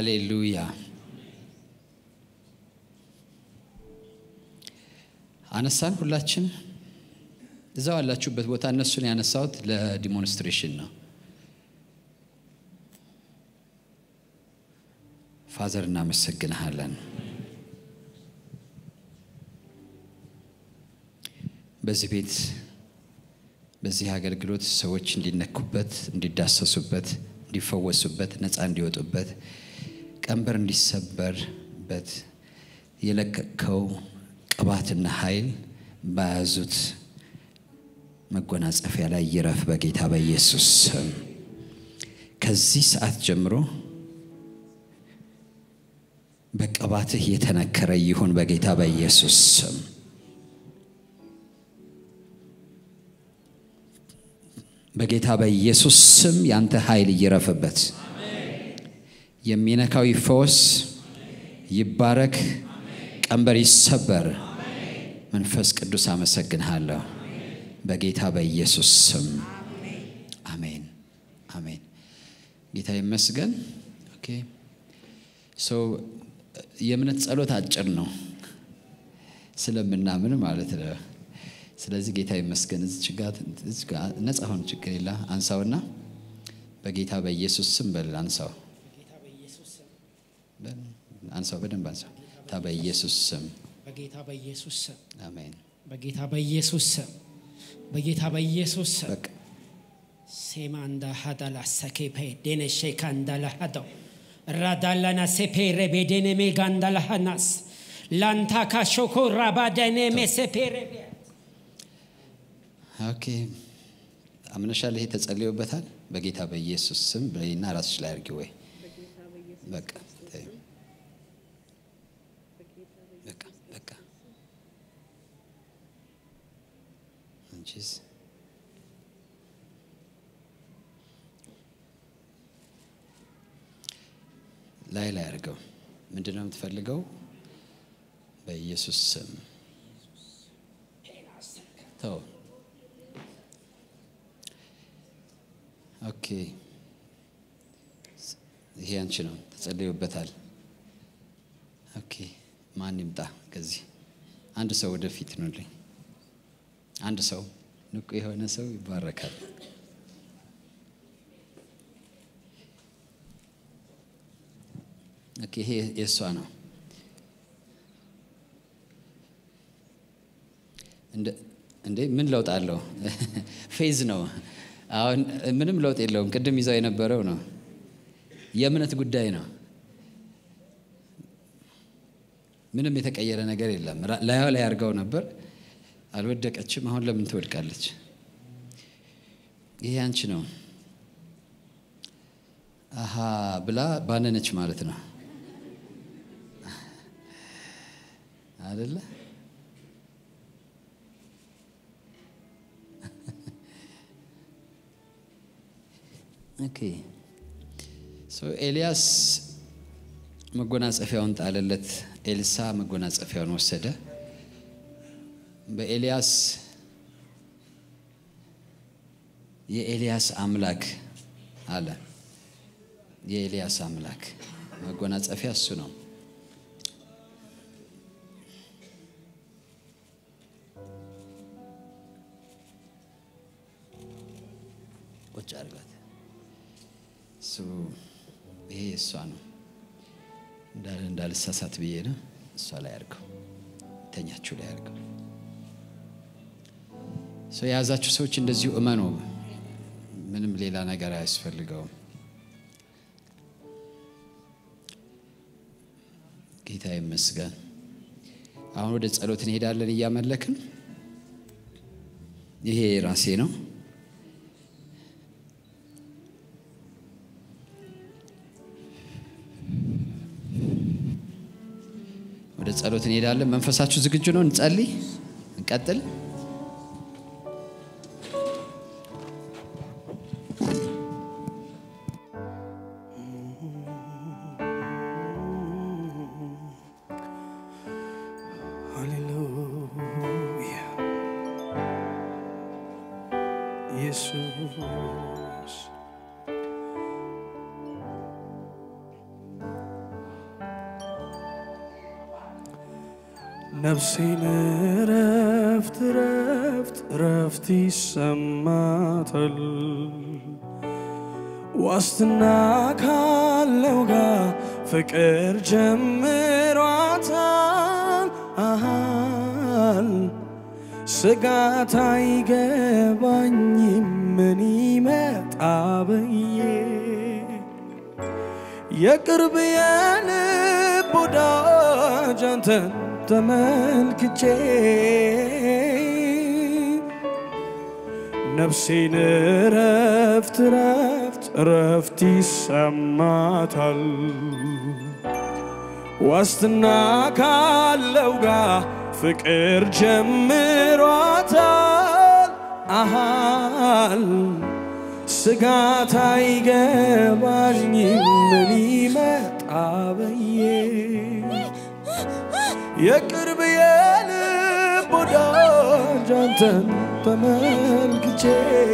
ሃሌሉያ። አነሳን ሁላችን እዛው ያላችሁበት ቦታ እነሱን ያነሳሁት ለዲሞንስትሬሽን ነው። ፋዘር እናመሰግንሃለን። በዚህ ቤት በዚህ አገልግሎት ሰዎች እንዲነኩበት፣ እንዲዳሰሱበት፣ እንዲፈወሱበት፣ ነፃ እንዲወጡበት፣ ቀንበር እንዲሰበርበት የለቀቅከው ቅባትና ኃይል በያዙት መጎናጸፊያ ላይ ይረፍ በጌታ በኢየሱስ ስም። ከዚህ ሰዓት ጀምሮ በቅባትህ የተነከረ ይሁን በጌታ በኢየሱስ ስም። በጌታ በኢየሱስ ስም ያንተ ኃይል ይረፍበት። የሚነካው ይፈወስ፣ ይባረክ፣ ቀንበር ይሰበር። መንፈስ ቅዱስ አመሰግንሃለሁ በጌታ በኢየሱስ ስም አሜን፣ አሜን። ጌታ ይመስገን። ኦኬ ሶ የእምነት ጸሎት አጭር ነው ስለምናምን ማለት ነው። ስለዚህ ጌታ ይመስገን። እዚች ጋር ነፃ ሆን ችግር የለ አንሳውና በጌታ በኢየሱስ ስም በል አንሳው፣ አንሳው፣ በደንብ አንሳው። ጌታ በኢየሱስ ስም በጌታ በኢየሱስ ስም አሜን። በጌታ በኢየሱስ ስም በጌታ በኢየሱስ ስም በቃ ሴማ እንዳ ሀዳላ ሰኬፔ ዴነሼ ካንዳላ ሀዳው ራዳላና ሴፔ ረቤዴኔ ሜጋንዳላ ሀናስ ላንታ ካሾኮ ራባደኔ ሜሴፔ ረቤ ኦኬ አምነሻል። ይሄ ተጸልዮበታል። በጌታ በኢየሱስ ስም በይና ራስሽ ላይ አድርጊ። ወይ በቃ ተይው። በቃ በቃ አንቺስ ላይ ላይ አድርገው። ምንድን ነው የምትፈልገው? በኢየሱስ ስም ተው። ኦኬ ይሄ አንቺ ነው፣ ተጸልዮበታል። ኦኬ ማን ይምጣ ከዚህ? አንድ ሰው ወደፊት ኑልኝ። አንድ ሰው ንቁ የሆነ ሰው ይባረካል። ኦኬ ይሄ የእሷ ነው። እንዴ ምን ለውጥ አለው? ፌዝ ነው። አሁን ምንም ለውጥ የለውም። ቅድም ይዛው የነበረው ነው። የእምነት ጉዳይ ነው። ምንም የተቀየረ ነገር የለም። ላዩ ላይ አድርገው ነበር፣ አልወደቀችም። አሁን ለምን ትወድቃለች? ይሄ አንቺ ነው። አሃ ብላ ባነነች ማለት ነው አደለ? ኦኬ ሶ ኤልያስ መጎናጸፊያውን ጣለለት። ኤልሳ መጎናጸፊያውን ወሰደ። በኤልያስ የኤልያስ አምላክ አለ። የኤልያስ አምላክ መጎናጸፊያ እሱ ነው። ቁጭ አድርጋት። እሱ ይሄ እሷ ነው እንዳልሳሳት ብዬ ነው። እሷ ላይ አድርገው፣ ተኛችሁ ላይ አድርገው። ሰው የያዛችሁ ሰዎች እንደዚሁ እመኑ። ምንም ሌላ ነገር አያስፈልገውም። ጌታ ይመስገን። አሁን ወደ ጸሎት እንሄዳለን እያመለክን። ይሄ ራሴ ነው። ወደ ጸሎት እንሄዳለን። መንፈሳችሁ ዝግጁ ነው? እንጸልይ፣ እንቀጥል። ሃሌሉያ ኢየሱስ ነፍሴን ረፍት ረፍት ረፍት ይሰማታል ዋስትና ካለው ጋር ፍቅር ጀምሯታል አሃል ስጋት አይገባኝም ምን ይመጣ ብዬ የቅርብ የልብ ወዳጅ አንተን ተመልክቼ ነፍሴን ረፍት ረፍት ረፍት ይሰማታል ዋስትና ካለው ጋር ፍቅር ጀምሯታል አሃል ስጋት አይገባኝም ምን ይመጣ ብዬ የቅርብ የልብ ወዳጅ አንተን ተመልክቼ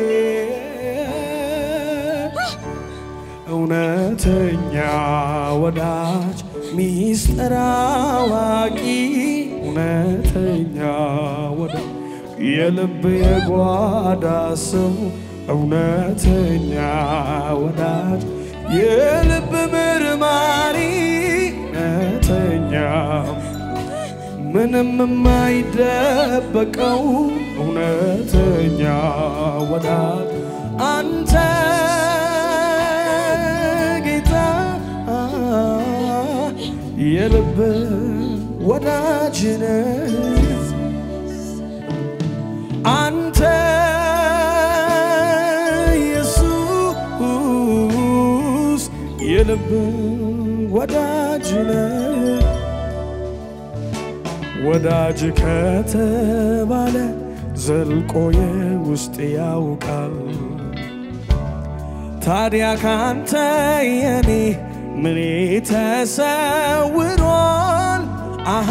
እውነተኛ ወዳጅ ሚስጥር አዋቂ እውነተኛ ወዳጅ የልብ የጓዳ ሰው እውነተኛ ወዳጅ የልብ ምርማሪ እውነተኛ ምንም የማይደበቀው እውነተኛ ወዳጅ አንተ ጌታ የልብ ወዳጅ ነህ አንተ ኢየሱስ የልብ ወዳጅ ነህ ወዳጅ ከተባለ ዘልቆ የውስጥ ያውቃል ታዲያ ካንተ የኔ ምኔ ተሰውሯል አሃ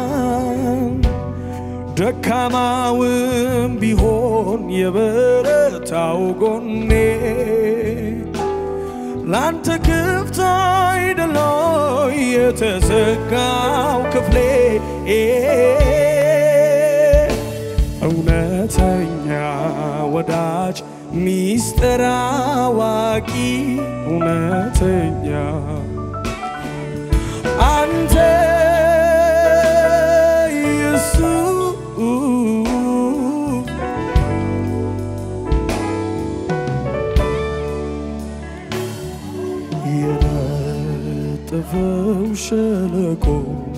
ደካማውም ቢሆን የበረታው ጎኔ ላንተ ክፍት አይደለ የተዘጋው ክፍሌ እውነተኛ ወዳጅ ሚስጥር አዋቂ እውነተኛ አንተ ኢየሱስ የነጠፈው ሸለቆ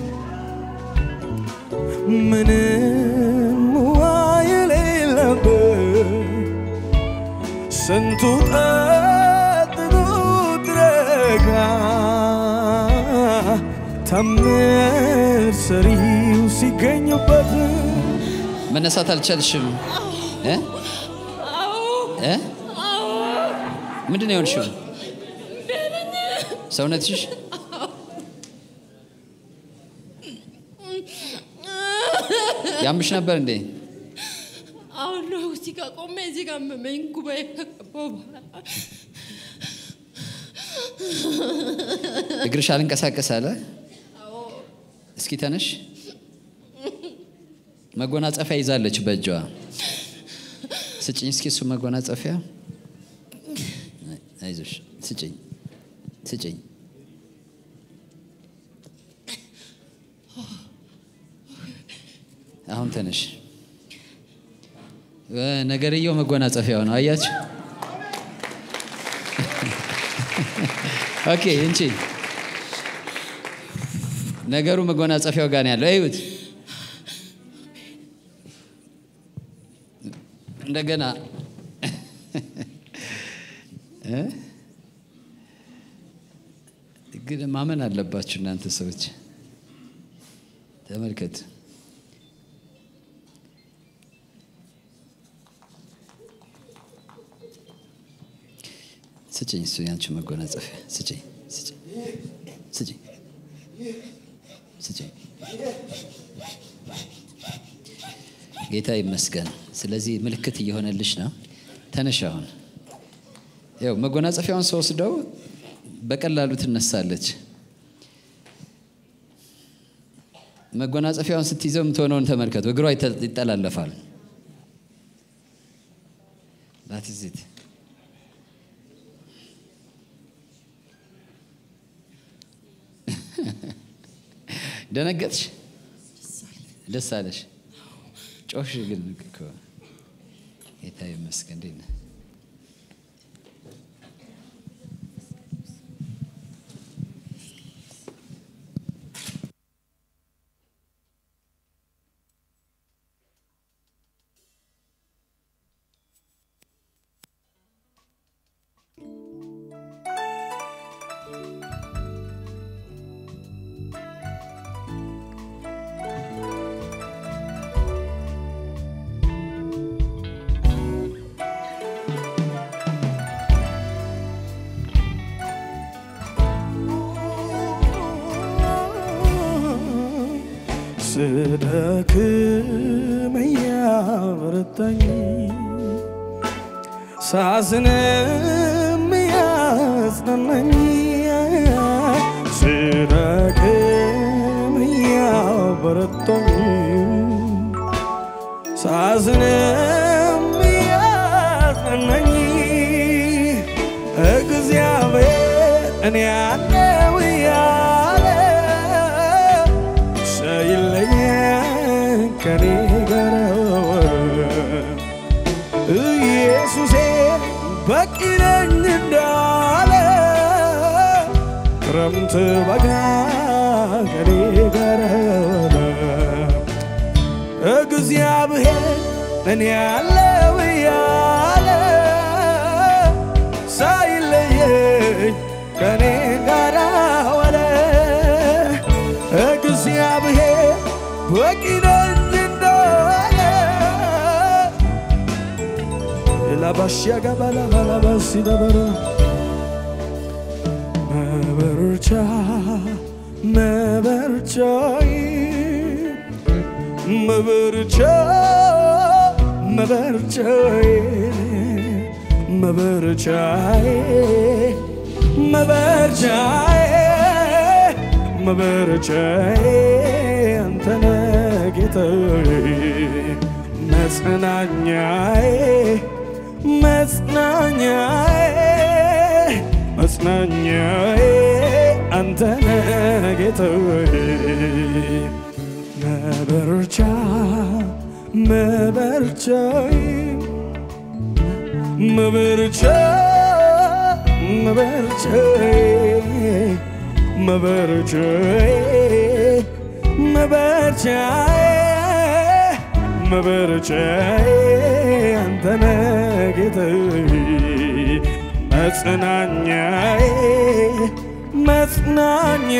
ምንም ውሃ የሌለበት ስንቱ ጠጥቶት ረጋ ታምር ሰሪው ሲገኝበት መነሳት አልቻልሽም እ እ ምንድን ነው የሆንሽው? ሰውነትሽ ያምሽ ነበር እንዴ? አሁን ነው እዚህ ጋር ቆሜ እዚህ ጋር መመኝ ጉባኤ ከገባሁ በኋላ እግርሽ አልንቀሳቀስ አለ። እስኪ ተነሽ። መጎናጸፊያ ይዛለች በእጇ። ስጭኝ እስኪ እሱ መጎናጸፊያ። አይዞሽ፣ ስጭኝ፣ ስጭኝ። አሁን ተነሽ። እ፣ ነገርየው መጎናጸፊያው ነው። አያችሁ? ኦኬ እንቺ ነገሩ መጎናጸፊያው ጋር ነው ያለው። እዩት። እንደገና እ? ግን ማመን አለባችሁ እናንተ ሰዎች ተመልከት። ስጭኝ፣ እሱ ያንቺ መጎናጸፊያ ስጭኝ፣ ስጭኝ፣ ስጭኝ፣ ስጭኝ። ጌታ ይመስገን። ስለዚህ ምልክት እየሆነልሽ ነው። ተነሽ አሁን። ያው መጎናጸፊያውን ሰው ወስደው በቀላሉ ትነሳለች። መጎናጸፊያውን ስትይዘው የምትሆነውን ተመልከቱ። እግሯ ይተ- ይጠላለፋል። ላትዚት ደነገጥሽ? ደስ አለሽ? ጮሽ ግን እኮ ጌታ ይመስገን። እንዴት ነህ? ስደክም እያበረታኝ ሳዝንም እያጽናናኝ ስደክም እያበረታኝ ሳዝንም እያጽናናኝ እግዚአብሔር እኔ ያለው እያለ ሳይለኝ ከኔ ጋር ኢየሱሴ በቂ ነኝ እንዳለ ክረምት በጋ ከኔ ጋር እግዚአብሔር እኔ ያለው እያለ ሳይለየኝ ከኔ ጋር ዋለ እግዚአብሔር በቂ ነኝ እንዳለ ላባሽያ ገባላ ባላባሲ ነበረ መበርቻ መበርቻይ መበርቻ መበርቻይ መበርቻይ መበርቻይ መበርቻዬ አንተነ ጌታዬ መጽናኛዬ መጽናኛዬ መጽናኛዬ አንተነ ጌታዬ መበርቻ መበርቻዬ መበርቻ መበርቻዬ መበርቻዬ መበርቻዬ መበርቻዬ አንተነ ጌታዬ መጽናኛዬ መጽናኛ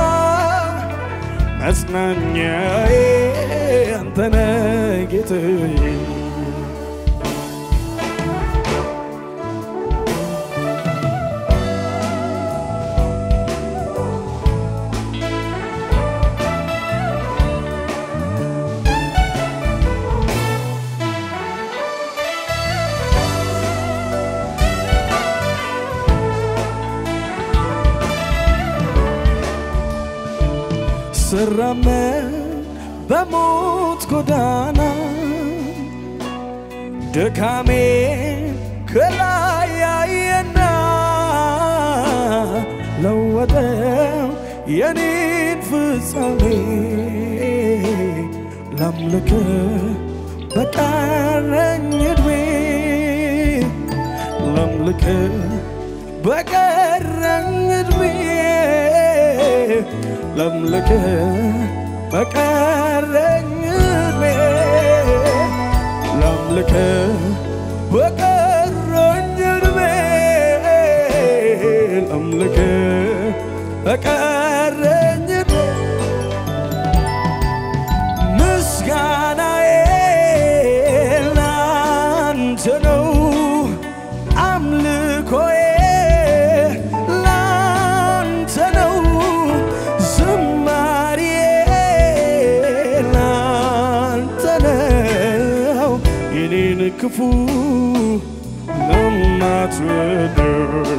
መጽናኛዬ አንተነ ጌታዬ ስራመድ በሞት ጎዳና ድካሜ ከላይ ያየና ለወጠው የኔን ፍጻሜ ላምልክ በቀረኝ ዕድሜ ላምልክ በቀረኝ ዕድሜ ላምልክ በቀረኝ ዕድሜ ላምልክ በቀረኝ ዕድሜ ላምልክ በቀረኝ ዕድሜ ምስጋናዬ ላንተ ነው አምልኮዬ ላንተ ነው ዝማሬዬ ላንተ ነው የኔን ክፉ ለማትወደው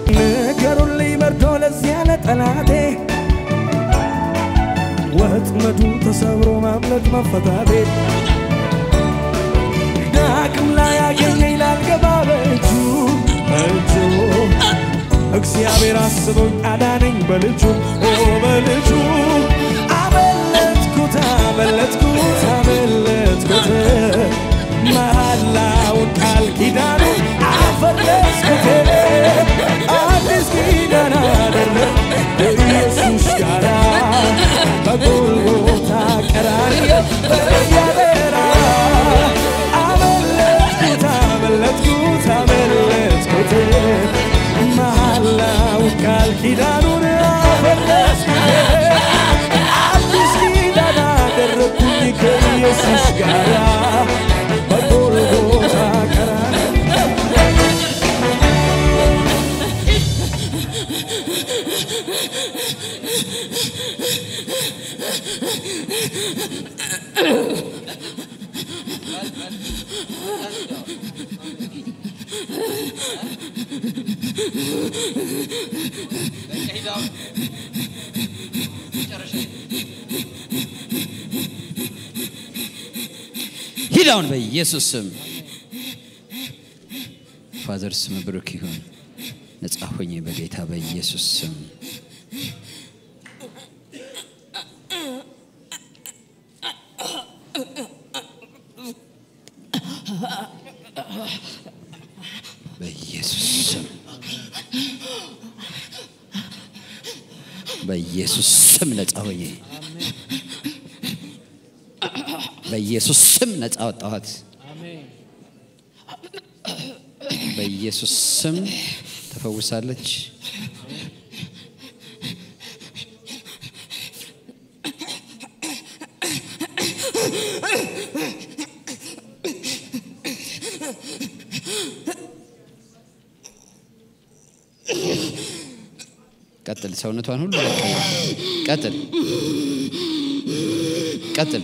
ንገሩልኝ መርዶ ለዚያ ለጠላቴ ወጥመዱ አለበት መፈታቴ ዳግም ላይ ያገኘኝ ላልገባ በእጁ እጁ እግዚአብሔር አስቦኝ አዳነኝ በልጁ ኦ በልጁ አመለጥኩት አመለጥኩት አመለጥኩት መሐላውን ቃል ኪዳኑን አፈረስኩት አዲስ ኪዳን አደረግ ኢየሱስ ጋራ በጎልጎታ ቀራንዮ በያበራ አመለጥኩት አመለጥኩት አመለጥኩት መሐላውን ቃል ኪዳኑን አፈረስኩት አዲስ ኪዳን አደረግኩኝ ከኢየሱስ ጋራ በጎልጎታ ቀራንዮ ሂድ አሁን በኢየሱስ ስም ፋዘር ስም ብሩክ ይሁን። ነጻ ሆኜ በጌታ በኢየሱስ ስም በኢየሱስ ስም በኢየሱስ ስም ነጻ ሆኜ በኢየሱስ ስም ነጻ ወጣኋት። በኢየሱስ ስም ተፈውሳለች። ቀጥል፣ ሰውነቷን ሁሉ ለቀ። ቀጥል፣ ቀጥል።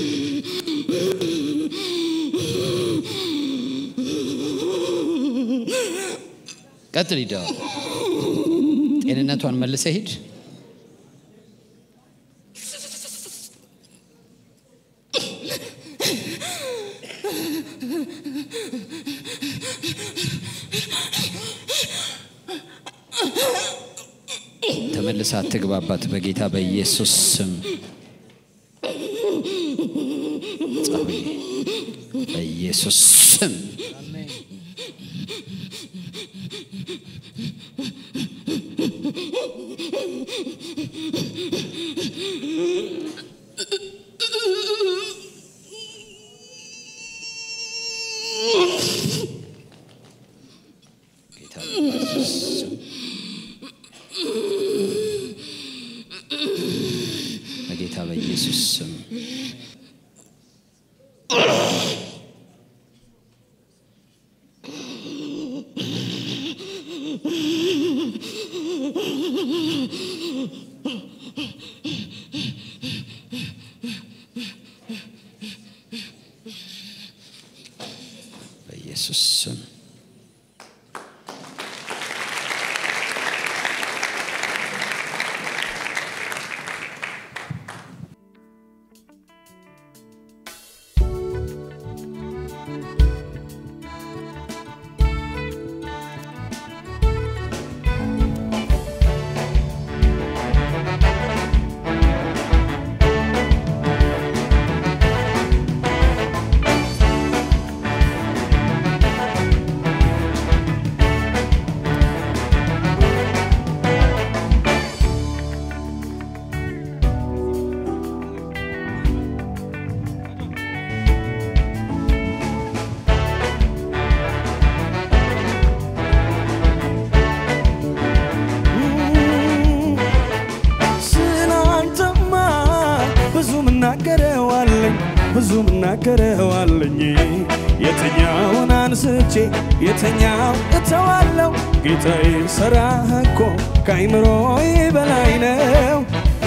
ቀጥል፣ ሂድ። አሁን ጤንነቷን መልሰ ሂድ። ተመልሳ አትግባባት በጌታ በኢየሱስ ስም ጸሎዬ በኢየሱስ ስም ጌታ በኢየሱስ ስም በጌታ በኢየሱስ ስም በኢየሱስ ስም ስላንተማ ብዙ ምናገረው አለኝ ብዙ ምናገረው አለኝ የተኛውን አንስቼ የተኛው እተዋለው ጌታዬ ስራ እኮ ከአይምሮዬ በላይ ነው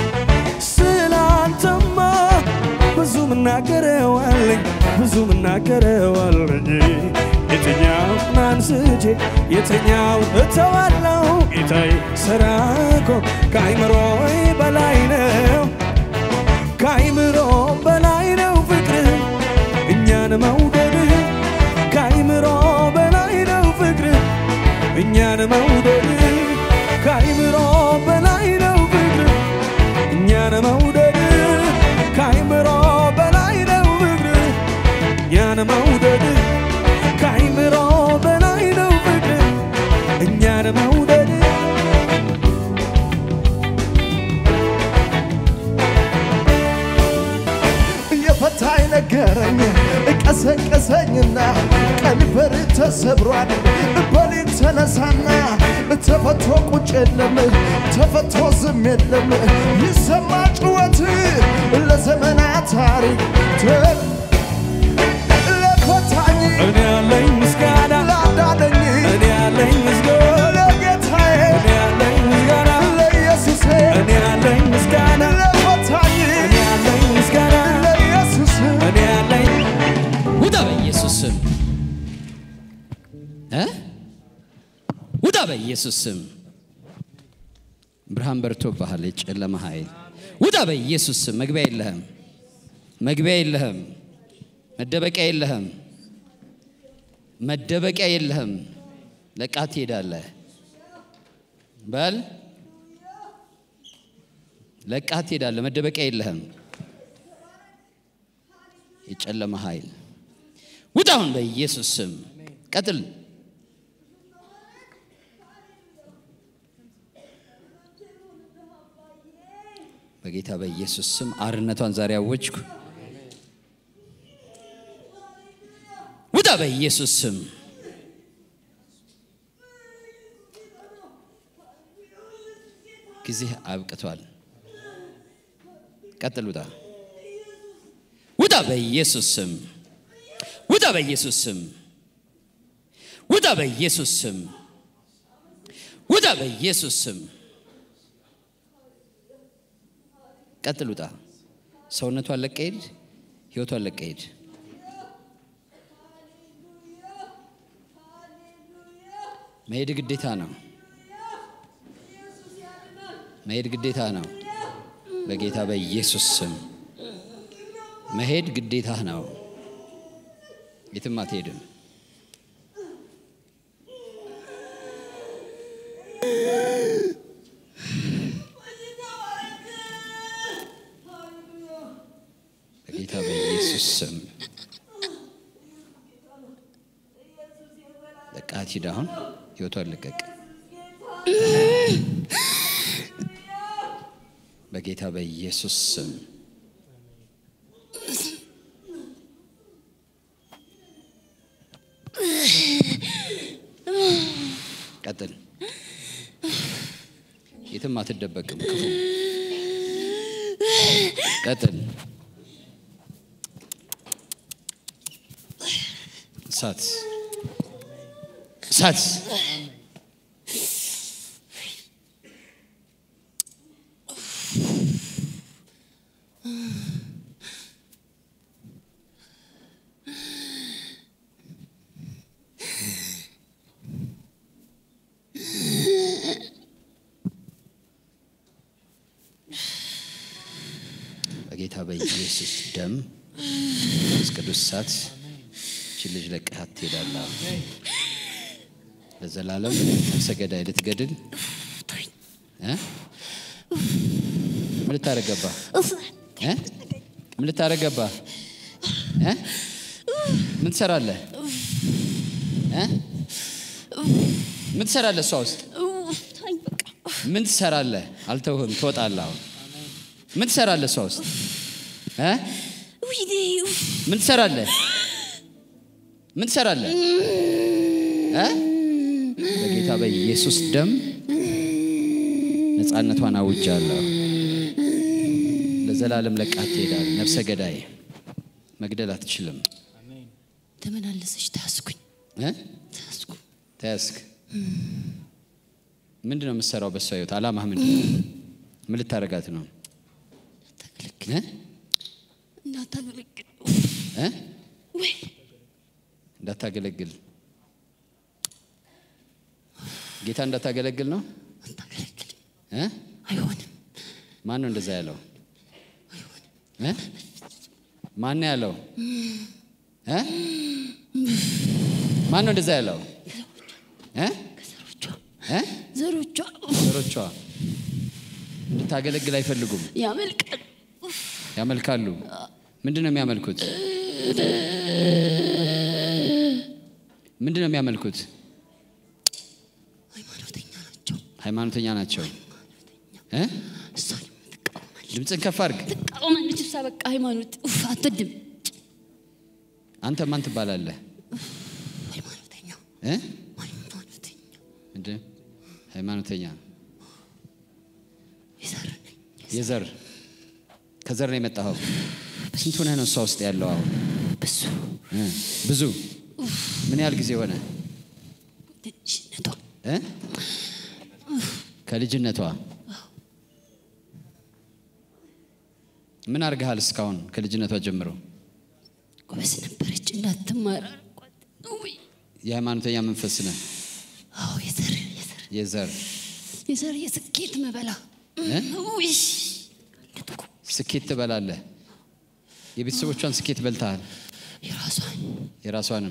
ስላንተማ ብዙ ምናገረው አለኝ ብዙ ምናገረው አለኝ የተኛውን አንስቼ የተኛውን እተዋለው ጌታዬ ስራ እኮ ከአይምሮዬ በላይ ነው ከአይምሮ በላይ ነው ነገረኝ ቀሰቀሰኝና ቀንበር ተሰብሯል በሌት ተነሳና ተፈቶ ቁጭ የለም ተፈቶ ዝም የለም ይሰማ ጩኸት ለዘመናት ታሪክ ተ- ለፈታኝ እኔ ያለኝ ምስጋና ላዳነኝ እኔ ያለኝ ምስጋና ለጌታዬ እኔ ያለኝ ምስጋና ለኢየሱሴ እኔ ያለኝ ምስጋና ለፈታኝ እኔ ያለኝ ምስጋና ለኢየሱስ እኔ ያለኝ ውጣ በኢየሱስ ስም እ ውጣ በኢየሱስ ስም ብርሃን በርቶብሃል የጨለማ ኃይል ውጣ በኢየሱስ ስም መግቢያ የለህም መግቢያ የለህም መደበቂያ የለህም መደበቂያ የለህም ለቃት ትሄዳለህ በል ለቃት ትሄዳለህ መደበቂያ የለህም የጨለማ ኃይል ውጣ አሁን በኢየሱስ ስም ቀጥል በጌታ በኢየሱስ ስም አርነቷን ዛሬ አወጅኩ ውጣ በኢየሱስ ስም ጊዜ አብቅቷል ቀጥል ውጣ ውጣ በኢየሱስ ስም ውጣ በኢየሱስ ስም ውጣ በኢየሱስ ስም ውጣ በኢየሱስ ስም ቀጥል ውጣ ሰውነቷን ለቀ ሂድ ህይወቷን ለቀ ሂድ መሄድ ግዴታ ነው መሄድ ግዴታ ነው በጌታ በኢየሱስ ስም መሄድ ግዴታ ነው የትም አትሄድም በጌታ በኢየሱስ ስም ለቃት ሂድ አሁን ህይወቷን ልቀቅ በጌታ በኢየሱስ ስም ቀጥል የትም አትደበቅም ክፉ ቀጥል እሳት እሳት በጌታ በኢየሱስ ደም መንፈስ ቅዱስ እሳት ይህችን ልጅ ለቀሃት ትሄዳለህ። ለዘላለም ነፍሰ ገዳይ ልትገድል እ? ምን ልታረግ ገባህ? እ? ምን ልታረግ ገባህ? እ? ምን ትሰራለህ? እ? ምን ትሰራለህ? እሷ ውስጥ ምን ትሰራለህ? አልተውህም፣ ትወጣለህ። አሁን ምን ትሰራለህ? እሷ ውስጥ እ? ምን ትሰራለህ? ምን ትሰራለህ? እ? በጌታ በኢየሱስ ደም ነፃነቷን አውጃለሁ። ለዘላለም ለቃት ትሄዳለህ። ነፍሰ ገዳይ መግደል አትችልም። ተመላለሰች ታስኩኝ እ? ታስኩ ተያዝክ። ምንድን ነው የምትሰራው? በሷ ህይወት አላማህ ምንድን ነው? ምን ልታረጋት ነው? ታገለግል እ? እንዳታገለግል እ? ወይ እንዳታገለግል ጌታ እንዳታገለግል ነው አታገለግልም እ? አይሆንም ማን ነው እንደዛ ያለው እ? ማን ነው ያለው እ? ማን ነው እንደዛ ያለው እ? ከዘሮቿ እ? ዘሮቿ ዘሮቿ እንድታገለግል አይፈልጉም ያመልቃል ያመልካሉ ምንድን ነው የሚያመልኩት ምንድን ነው የሚያመልኩት ሃይማኖተኛ ናቸው ሃይማኖተኛ ናቸው እ? እሷን የምትቃወማለች ድምፅን ከፍ አድርግ ትቃወማለች እሷ በቃ ሃይማኖት ኡፍ አትወድም አንተ ማን ትባላለህ? ሃይማኖተኛ እ? ሃይማኖተኛ ምንድን ሃይማኖተኛ የዘር ነኝ የዘር ከዘር ነው የመጣኸው። ስንት ሆነህ ነው እሷ ውስጥ ያለው አሁን? ብዙ እ? ብዙ ምን ያህል ጊዜ ሆነ? ትንሽነቷ እ? ከልጅነቷ ምን አድርገሃል እስካሁን ከልጅነቷ ጀምሮ? ጎበዝ ነበረች እንዳትማር አልኳት። ውይ የሃይማኖተኛ መንፈስ ነህ። አዎ የዘር የዘር የዘር የዘር የስኬት መበላ እ? ውይ ስኬት ትበላለህ። የቤተሰቦቿን ስኬት በልተሃል፣ የራሷን የራሷንም።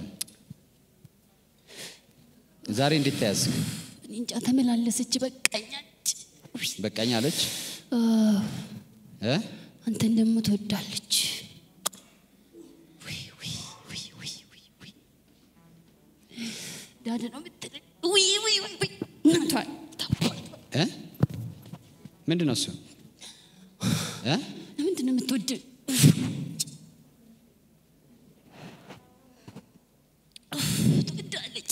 ዛሬ እንዴት ተያዝክ? እኔ እንጃ ተመላለሰች በቃኛች ውይ በቃኝ አለች አዎ፣ እ? አንተን ደግሞ ትወዳለች ውይ ውይ ውይ ውይ ውይ ውይ ዳድ ነው የምትለኝ ውይ ውይ ውይ ውይ እናቷን ታውቋል እ? ምንድን ነው እሱ እ? ለምንድን ነው የምትወድ ትወዳለች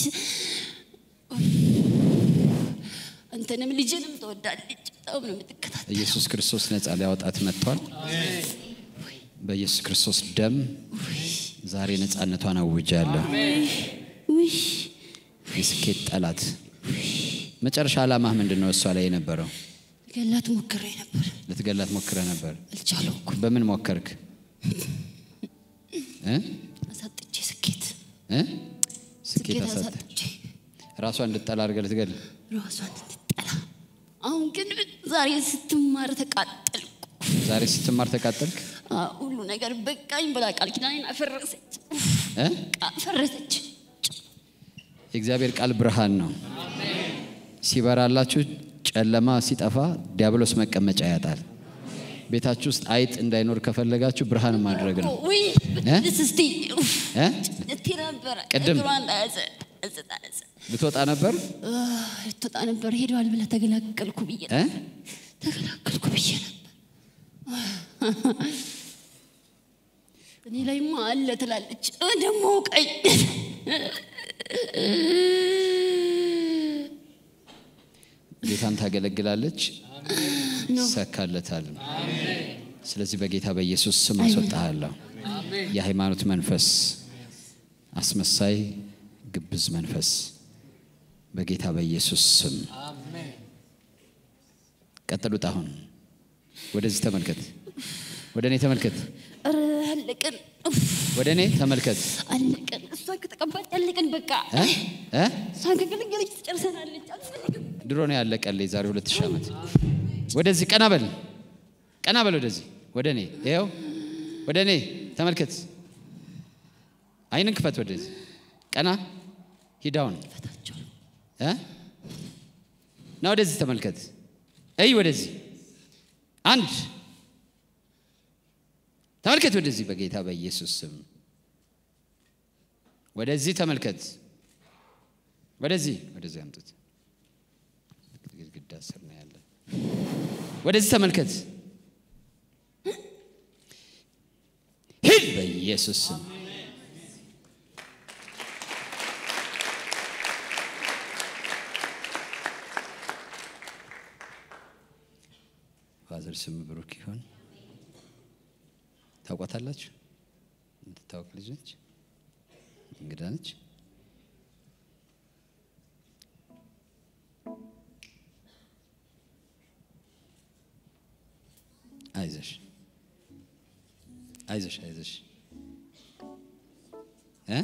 አንተንም ልጅንም ትወዳለች በጣም ነው የምትከታተል ኢየሱስ ክርስቶስ ነፃ ሊያወጣት መጥቷል። በኢየሱስ ክርስቶስ ደም ዛሬ ነፃነቷን አውጃለሁ። ውይ የስኬት ጠላት መጨረሻ ዓላማህ ምንድን ነው? እሷ ላይ የነበረው ገላት ሞክሬ ነበር ልትገላት ሞክረህ ነበር። አልቻለውኩም በምን ሞከርክ? እ? አሳጥቼ ስኬት እ? ስኬት ስኬት አሳተ አሳጥቼ ራሷ እንድጠላ አድርገህ ልትገል ራሷን እንድትጠላ አሁን ግን ዛሬ ስትማር ተቃጠልኩ ዛሬ ስትማር ተቃጠልክ አ- ሁሉ ነገር በቃኝ ብላ ቃል ኪዳኔን አፈረሰች እ? አፈረሰች የእግዚአብሔር ቃል ብርሃን ነው። ሲበራላችሁ ጨለማ ሲጠፋ ዲያብሎስ መቀመጫ ያጣል። ቤታችሁ ውስጥ አይጥ እንዳይኖር ከፈለጋችሁ ብርሃን ማድረግ ነው። ውይ እ? ደስ እስቲ እ? ልቴ ነበረ ቅድም? እግሯን ያዘ ያዘ ያዘ ልትወጣ ነበር ልትወጣ ነበር ሄደዋል ብለህ ተገላገልኩ ብዬ እ? ተገላገልኩ ብዬ ነበር እኔ ላይማ አለ ትላለች እ ደግሞ ቀኝ ጌታን ታገለግላለች፣ ሰካለታል። ስለዚህ በጌታ በኢየሱስ ስም አስወጣሃለሁ። የሃይማኖት መንፈስ፣ አስመሳይ ግብዝ መንፈስ በጌታ በኢየሱስ ስም ቀጥሉት። አሁን ወደዚህ ተመልከት፣ ወደ እኔ ተመልከት፣ ኧረ አለቅን ኡፍ፣ ወደ እኔ ተመልከት። አለቅን እሷ ከተቀባች አለቅን በቃ እ? እ? እሷ ከገለገለች ትጨርሰናለች አልፈልግም ድሮ ነው ያለቀልኝ፣ ዛሬ ሁለት ሺህ ዓመት። ወደዚህ ቀና በል፣ ቀና በል ወደዚህ፣ ወደ እኔ ይኸው፣ ወደ እኔ ተመልከት። አይንን ክፈት፣ ወደዚህ ቀና፣ ሂዳውን ፈታቸው እ? ና ወደዚህ ተመልከት፣ እይ ወደዚህ፣ አንድ ተመልከት፣ ወደዚህ በጌታ በኢየሱስ ስም ወደዚህ ተመልከት፣ ወደዚህ፣ ወደዚህ አምጡት። ግድግዳ ስር ነው ያለ። ወደዚህ ተመልከት፣ ሂድ በኢየሱስ ስም። ፋዘር ስም ብሩክ ይሆን። ታውቋታላችሁ? እንድታወቅ ልጅ ነች፣ እንግዳ ነች። አይዞሽ አይዞሽ አይዞሽ እ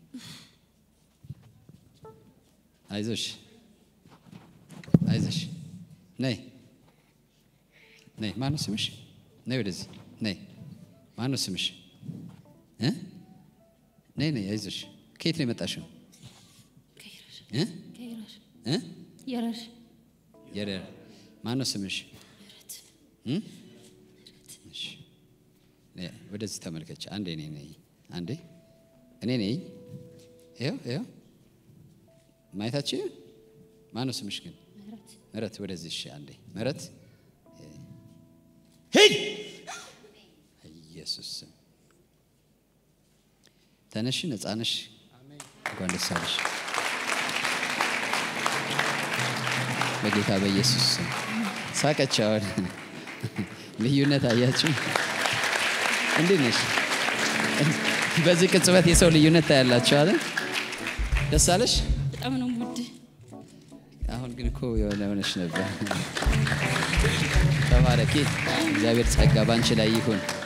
አይዞሽ አይዞሽ ነይ ነይ ማነው ስምሽ ነይ ወደዚህ ነይ ማነው ስምሽ እ ነይ ነይ አይዞሽ ከየት ነው የመጣሽው እ ከይራሽ እ የራሽ የደር ማነው ስምሽ እ እሺ ነይ፣ ወደዚህ ተመልከች አንዴ እኔ ነኝ አንዴ እኔ ነኝ ይኸው ይኸው ማየታችሁ ማነው ስምሽ ግን ምህረት ወደዚህ እሺ አንዴ ምህረት ሂድ ኢየሱስ ስም ተነሽ፣ ነፃ ነሽ። እንኳን ደስ አለሽ በጌታ በኢየሱስ ስም። ሳቀች። አሁን ልዩነት አያችሁ? እንዴት ነሽ? በዚህ ቅጽበት የሰው ልዩነት ታያላችሁ አለ። ደስ አለሽ? በጣም ነው ውድ አሁን ግን እኮ የሆነ ሆነሽ ነበር። ተባረኪ። እግዚአብሔር ጸጋ ባንቺ ላይ ይሁን።